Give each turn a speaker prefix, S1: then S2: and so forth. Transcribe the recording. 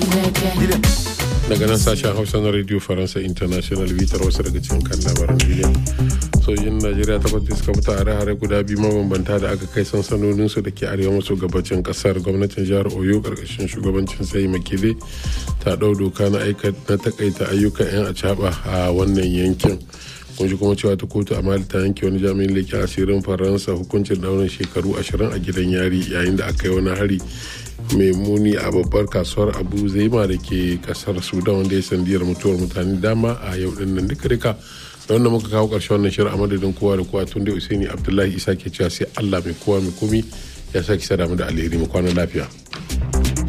S1: daga nan sashen hausa na radio faransa international bitar wasu daga cikin kan labaran duniya sojin najeriya takwas da suka mutu hare-hare guda biyu mabambanta da aka kai sansanoninsu da ke arewa maso gabacin kasar gwamnatin jihar oyo karkashin shugabancin sai makile ta ɗau doka na takaita ayyukan 'yan acaba a wannan yankin kun ji kuma cewa ta kotu a mali ta yanke wani jami'in leƙen asirin faransa hukuncin daurin shekaru ashirin a gidan yari yayin da aka yi wani hari mai muni a babbar kasuwar abu zaima da ke kasar sudan wanda ya sandiyar mutuwar mutane dama a yau din nan duka duka da wanda muka kawo karshen wannan shirin a madadin kowa da kowa tun da usaini abdullahi isa ke cewa sai allah mai kowa mai komi ya sake sada mu da alheri mu kwana lafiya